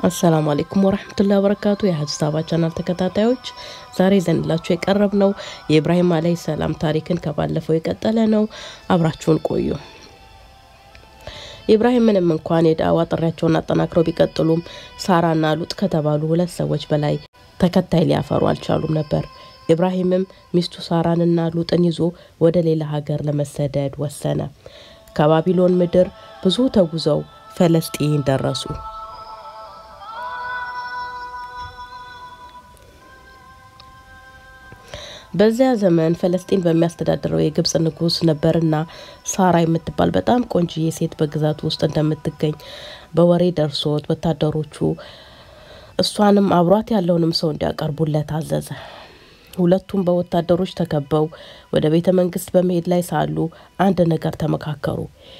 አሰላሙ አሌይኩም ወረህመቱላሂ ወበረካቱ የሀጅ ሳባ ቻናል ተከታታዮች ዛሬ ዘንላችሁ የቀረብ ነው የኢብራሂም አለይሂ ሰላም ታሪክን ከባለፈው የቀጠለ ነው። አብራችሁን ቆዩ። ኢብራሂም ምንም እንኳን የዳዋ ጥሪያቸውን አጠናክረው ቢቀጥሉም ሳራና ሉጥ ከተባሉ ሁለት ሰዎች በላይ ተከታይ ሊያፈሩ አልቻሉም ነበር። ኢብራሂምም ሚስቱ ሳራንና ሉጥን ይዞ ወደ ሌላ ሀገር ለመሰደድ ወሰነ። ከባቢሎን ምድር ብዙ ተጉዘው ፈለስጢን ደረሱ። በዚያ ዘመን ፈለስጢን በሚያስተዳድረው የግብጽ ንጉሥ ነበርና ሳራ የምትባል በጣም ቆንጅዬ ሴት በግዛቱ ውስጥ እንደምትገኝ በወሬ ደርሶት ወታደሮቹ እሷንም አብሯት ያለውንም ሰው እንዲያቀርቡለት አዘዘ። ሁለቱም በወታደሮች ተከበው ወደ ቤተ መንግስት በመሄድ ላይ ሳሉ አንድ ነገር ተመካከሩ።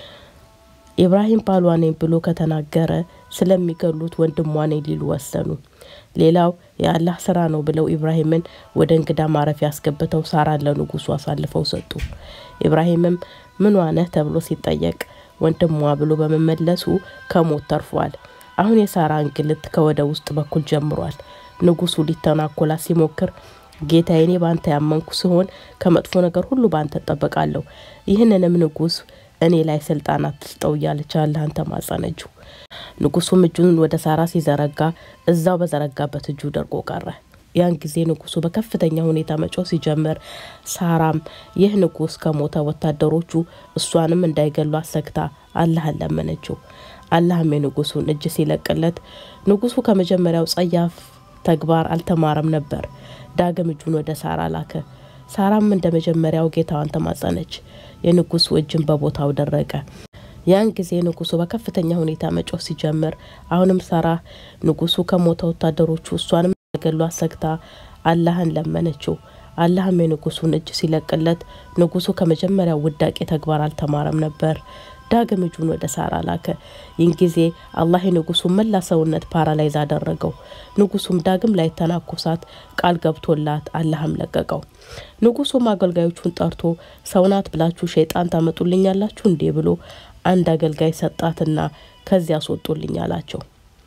ኢብራሂም ባሏ ነኝ ብሎ ከተናገረ ስለሚገሉት ወንድሟ ነኝ ሊሉ ወሰኑ። ሌላው የአላህ ስራ ነው ብለው ኢብራሂምን ወደ እንግዳ ማረፊያ ያስገብተው ሳራን ለንጉሱ አሳልፈው ሰጡ። ኢብራሂምም ምን ነህ ተብሎ ሲጠየቅ ወንድሟ ብሎ በመመለሱ ከሞት ተርፏል። አሁን የሳራ እንግልት ከወደ ውስጥ በኩል ጀምሯል። ንጉሱ ሊተናኮላት ሲሞክር ጌታዬ፣ እኔ በአንተ ያመንኩ ሲሆን ከመጥፎ ነገር ሁሉ በአንተ እጠበቃለሁ። ይህንንም ንጉስ እኔ ላይ ስልጣን አትስጠው እያለች አላህን ተማጸነችው። ንጉሱም እጁን ወደ ሳራ ሲዘረጋ እዛው በዘረጋበት እጁ ደርቆ ቀረ። ያን ጊዜ ንጉሱ በከፍተኛ ሁኔታ መጮህ ሲጀምር ሳራም ይህ ንጉስ ከሞተ ወታደሮቹ እሷንም እንዳይገሉ አሰግታ አላህን ለመነችው። አላህም የንጉሱን እጅ ሲለቅለት ንጉሱ ከመጀመሪያው ጸያፍ ተግባር አልተማረም ነበር። ዳግም እጁን ወደ ሳራ ላከ። ሳራም እንደ መጀመሪያው ጌታዋን ተማጸነች። የንጉሱ እጅን በቦታው ደረቀ። ያን ጊዜ ንጉሱ በከፍተኛ ሁኔታ መጮህ ሲጀምር አሁንም ሳራ ንጉሱ ከሞተ ወታደሮቹ እሷንም ገሉ አሰግታ አላህን ለመነችው። አላህም የንጉሱን እጅ ሲለቅለት ንጉሱ ከመጀመሪያው ውዳቄ ተግባር አልተማረም ነበር። ዳግም እጁን ወደ ሳራ ላከ። ይህን ጊዜ አላህ የንጉሱን መላ ሰውነት ፓራላይዝ አደረገው። ንጉሱም ዳግም ላይ ተናኮሳት ቃል ገብቶላት አላህም ለቀቀው። ንጉሱም አገልጋዮቹን ጠርቶ ሰውናት ብላችሁ ሸይጣን ታመጡልኛላችሁ እንዴ ብሎ አንድ አገልጋይ ሰጣትና ከዚያ አስወጡልኝ አላቸው።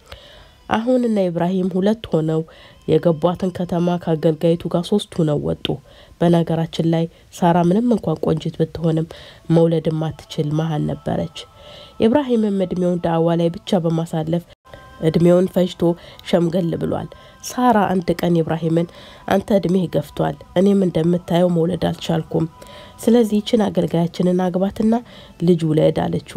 አሁን እነ ኢብራሂም ሁለት ሆነው የገቧትን ከተማ ከአገልጋይቱ ጋር ሶስት ሆነው ወጡ። በነገራችን ላይ ሳራ ምንም እንኳን ቆንጂት ብትሆንም መውለድ ማትችል መሀን ነበረች። ኢብራሂምም እድሜውን ዳዕዋ ላይ ብቻ በማሳለፍ እድሜውን ፈጅቶ ሸምገል ብሏል። ሳራ አንድ ቀን ኢብራሂምን አንተ እድሜህ ገፍቷል፣ እኔም እንደምታየው መውለድ አልቻልኩም። ስለዚህ ይችን አገልጋያችንን አግባትና ልጅ ውለድ አለችው።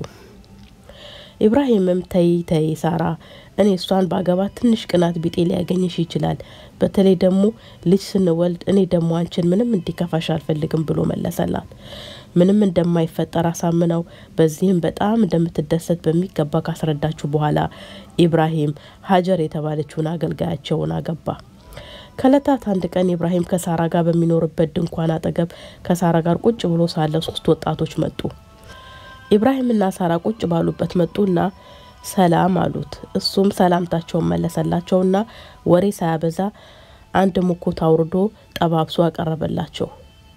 ኢብራሂምም ተይ ተይ ሳራ እኔ እሷን ባገባት ትንሽ ቅናት ቢጤ ሊያገኝሽ ይችላል። በተለይ ደግሞ ልጅ ስንወልድ እኔ ደግሞ አንቺን ምንም እንዲከፋሽ አልፈልግም ብሎ መለሰላት። ምንም እንደማይፈጠር አሳምነው በዚህም በጣም እንደምትደሰት በሚገባ ካስረዳችሁ በኋላ ኢብራሂም ሀጀር የተባለችውን አገልጋያቸውን አገባ። ከእለታት አንድ ቀን ኢብራሂም ከሳራ ጋር በሚኖርበት ድንኳን አጠገብ ከሳራ ጋር ቁጭ ብሎ ሳለ ሶስት ወጣቶች መጡ። ኢብራሂምና ሳራ ቁጭ ባሉበት መጡና ሰላም አሉት። እሱም ሰላምታቸውን መለሰላቸውና ወሬ ሳያበዛ አንድ ሙኩት አውርዶ ጠባብሶ አቀረበላቸው።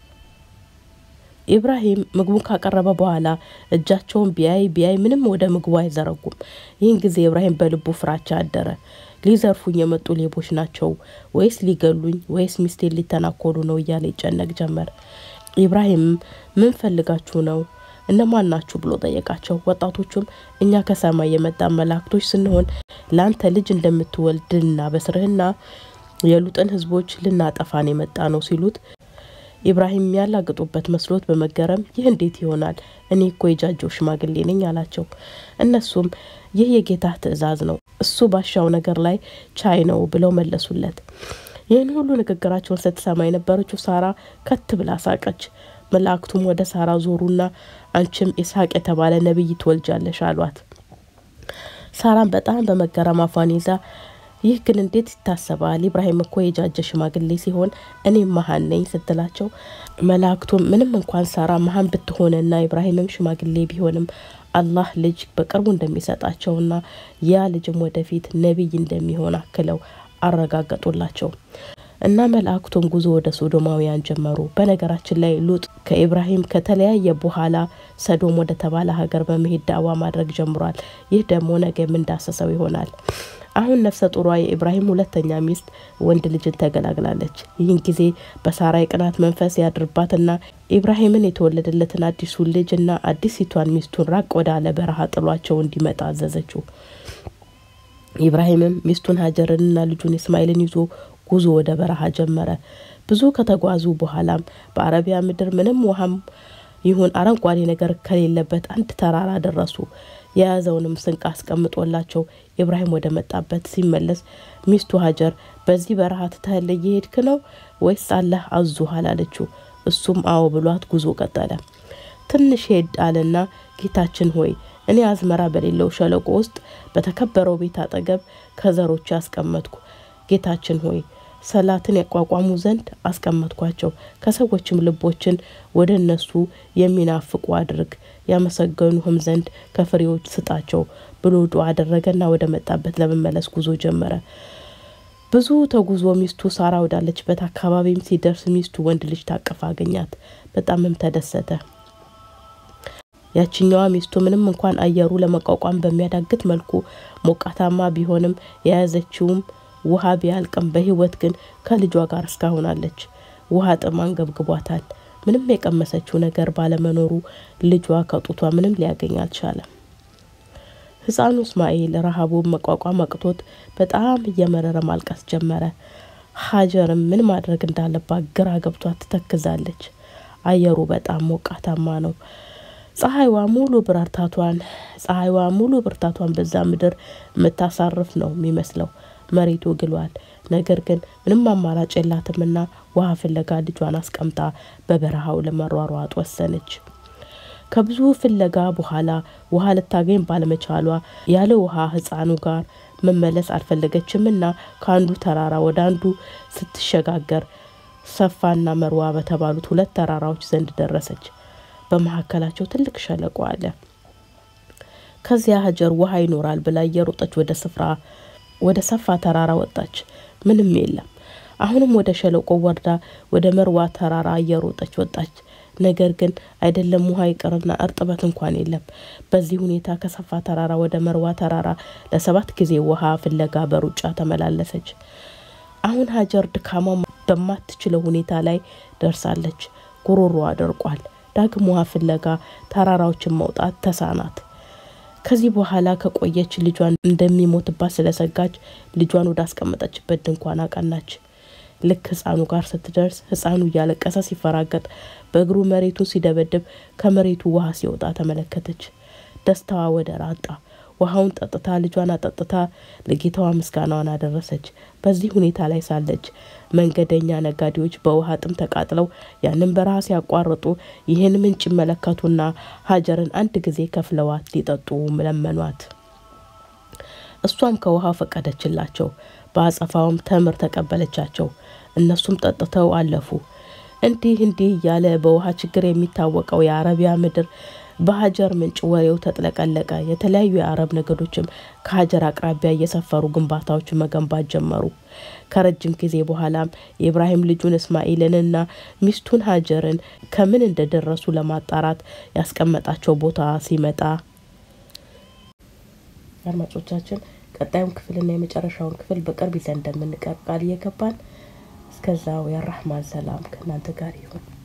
ኢብራሂም ምግቡን ካቀረበ በኋላ እጃቸውን ቢያይ ቢያይ ምንም ወደ ምግቡ አይዘረጉም። ይህን ጊዜ ኢብራሂም በልቡ ፍራቻ አደረ። ሊዘርፉኝ የመጡ ሌቦች ናቸው ወይስ ሊገሉኝ ወይስ ሚስቴን ሊተናኮሉ ነው እያለ ይጨነቅ ጀመር። ኢብራሂም ምን ፈልጋችሁ ነው እነማን ናችሁ ብሎ ጠየቃቸው። ወጣቶቹም እኛ ከሰማይ የመጣን መላእክቶች ስንሆን ለአንተ ልጅ እንደምትወልድ ልናበስርህና የሉጥን ሕዝቦች ልናጠፋን የመጣ ነው ሲሉት ኢብራሂም ያላግጡበት መስሎት በመገረም ይህ እንዴት ይሆናል? እኔ እኮ የጃጀው ሽማግሌ ነኝ አላቸው። እነሱም ይህ የጌታ ትእዛዝ ነው፣ እሱ ባሻው ነገር ላይ ቻይ ነው ብለው መለሱለት። ይህን ሁሉ ንግግራቸውን ስትሰማ የነበረችው ሳራ ከት ብላ ሳቀች። መላእክቱም ወደ ሳራ ዞሩና አንቺም ኢስሐቅ የተባለ ነቢይ ትወልጃለሽ አሏት። ሳራም በጣም በመገረም አፏን ይዛ ይህ ግን እንዴት ይታሰባል? ኢብራሂም እኮ የጃጀ ሽማግሌ ሲሆን እኔም መሀን ነኝ ስትላቸው መላእክቱም ምንም እንኳን ሳራ መሀን ብትሆንና ኢብራሂምም ሽማግሌ ቢሆንም አላህ ልጅ በቅርቡ እንደሚሰጣቸውና ያ ልጅም ወደፊት ነቢይ እንደሚሆን አክለው አረጋገጡላቸው። እና መላእክቱም ጉዞ ወደ ሶዶማውያን ጀመሩ። በነገራችን ላይ ሉጥ ከኢብራሂም ከተለያየ በኋላ ሰዶም ወደ ተባለ ሀገር በመሄድ ዳዋ ማድረግ ጀምሯል። ይህ ደግሞ ነገ የምንዳሰሰው ይሆናል። አሁን ነፍሰ ጡሯ የኢብራሂም ሁለተኛ ሚስት ወንድ ልጅን ተገላግላለች። ይህን ጊዜ በሳራ የቅናት መንፈስ ያድርባትና ኢብራሂምን የተወለደለትን አዲሱን ልጅ እና አዲሲቷን ሚስቱን ራቅ ወዳለ በረሃ ጥሏቸው እንዲመጣ አዘዘችው። ኢብራሂምም ሚስቱን ሀጀርንና ልጁን እስማኤልን ይዞ ጉዞ ወደ በረሃ ጀመረ። ብዙ ከተጓዙ በኋላም በአረቢያ ምድር ምንም ውሃም ይሁን አረንጓዴ ነገር ከሌለበት አንድ ተራራ ደረሱ። የያዘውንም ስንቅ አስቀምጦላቸው ኢብራሂም ወደ መጣበት ሲመለስ ሚስቱ ሀጀር በዚህ በረሃ ትተህል እየሄድክ ነው ወይስ አላህ አዙሃል አለችው። እሱም አዎ ብሏት ጉዞ ቀጠለ። ትንሽ ሄድ አለና ጌታችን ሆይ እኔ አዝመራ በሌለው ሸለቆ ውስጥ በተከበረው ቤት አጠገብ ከዘሮች አስቀመጥኩ። ጌታችን ሆይ ሰላትን ያቋቋሙ ዘንድ አስቀመጥኳቸው። ከሰዎችም ልቦችን ወደ እነሱ የሚናፍቁ አድርግ፣ ያመሰገኑህም ዘንድ ከፍሬዎች ስጣቸው ብሎ ዱዓ አደረገና ወደ መጣበት ለመመለስ ጉዞ ጀመረ። ብዙ ተጉዞ ሚስቱ ሳራ ወዳለችበት አካባቢም ሲደርስ ሚስቱ ወንድ ልጅ ታቅፋ አገኛት። በጣምም ተደሰተ። ያችኛዋ ሚስቱ ምንም እንኳን አየሩ ለመቋቋም በሚያዳግት መልኩ ሞቃታማ ቢሆንም የያዘችውም ውሃ ቢያልቅም በሕይወት ግን ከልጇ ጋር እስካሁን አለች። ውሃ ጥማን ገብግቧታል። ምንም የቀመሰችው ነገር ባለመኖሩ ልጇ ከጡቷ ምንም ሊያገኝ አልቻለም። ሕፃኑ እስማኤል ረሃቡን መቋቋም አቅቶት በጣም እየመረረ ማልቀስ ጀመረ። ሀጀርም ምን ማድረግ እንዳለባት ግራ ገብቷት ትተክዛለች። አየሩ በጣም ሞቃታማ ነው። ፀሐይዋ ሙሉ ብርታቷን ፀሐይዋ ሙሉ ብርታቷን በዛ ምድር የምታሳርፍ ነው የሚመስለው። መሬቱ ግሏል። ነገር ግን ምንም አማራጭ የላትምና ውሃ ፍለጋ ልጇን አስቀምጣ በበረሃው ለመሯሯጥ ወሰነች። ከብዙ ፍለጋ በኋላ ውሃ ልታገኝ ባለመቻሏ ያለ ውሃ ሕፃኑ ጋር መመለስ አልፈለገችምና ከአንዱ ተራራ ወደ አንዱ ስትሸጋገር ሰፋና መርዋ በተባሉት ሁለት ተራራዎች ዘንድ ደረሰች። በመካከላቸው ትልቅ ሸለቆ አለ። ከዚያ ሀጀር ውሃ ይኖራል ብላ እየሮጠች ወደ ስፍራ ወደ ሰፋ ተራራ ወጣች። ምንም የለም። አሁንም ወደ ሸለቆ ወርዳ ወደ መርዋ ተራራ እየሮጠች ወጣች። ነገር ግን አይደለም ውሃ ይቅርና እርጥበት እንኳን የለም። በዚህ ሁኔታ ከሰፋ ተራራ ወደ መርዋ ተራራ ለሰባት ጊዜ ውሃ ፍለጋ በሩጫ ተመላለሰች። አሁን ሀጀር ድካማ በማትችለው ሁኔታ ላይ ደርሳለች። ጉሮሮዋ ደርቋል። ዳግም ውሃ ፍለጋ ተራራዎችን መውጣት ተሳናት። ከዚህ በኋላ ከቆየች ልጇን እንደሚሞትባት ስለሰጋች ልጇን ወደ አስቀመጠችበት ድንኳን አቀናች። ልክ ሕፃኑ ጋር ስትደርስ ሕፃኑ እያለቀሰ ሲፈራገጥ በእግሩ መሬቱን ሲደበድብ ከመሬቱ ውሃ ሲወጣ ተመለከተች። ደስታዋ ወደር አጣ። ውሃውን ጠጥታ ልጇን አጠጥታ ለጌታዋ ምስጋናዋን አደረሰች። በዚህ ሁኔታ ላይ ሳለች መንገደኛ ነጋዴዎች በውሃ ጥም ተቃጥለው ያንን በረሃ ሲያቋርጡ ይህን ምንጭ ይመለከቱና ሀጀርን አንድ ጊዜ ከፍለዋት ሊጠጡ ለመኗት። እሷም ከውሃው ፈቀደችላቸው። በአጸፋውም ተምር ተቀበለቻቸው። እነሱም ጠጥተው አለፉ። እንዲህ እንዲህ እያለ በውሃ ችግር የሚታወቀው የአረቢያ ምድር በሀጀር ምንጭ ወሬው ተጥለቀለቀ። የተለያዩ የአረብ ነገዶችም ከሀጀር አቅራቢያ እየሰፈሩ ግንባታዎችን መገንባት ጀመሩ። ከረጅም ጊዜ በኋላም የኢብራሂም ልጁን እስማኤልንና ሚስቱን ሀጀርን ከምን እንደደረሱ ለማጣራት ያስቀመጣቸው ቦታ ሲመጣ አድማጮቻችን ቀጣዩን ክፍልና የመጨረሻውን ክፍል በቅርብ ይዘን እንደምንቀርብ ቃል እየገባን እስከዛው የራህማን ሰላም ከእናንተ ጋር ይሁን።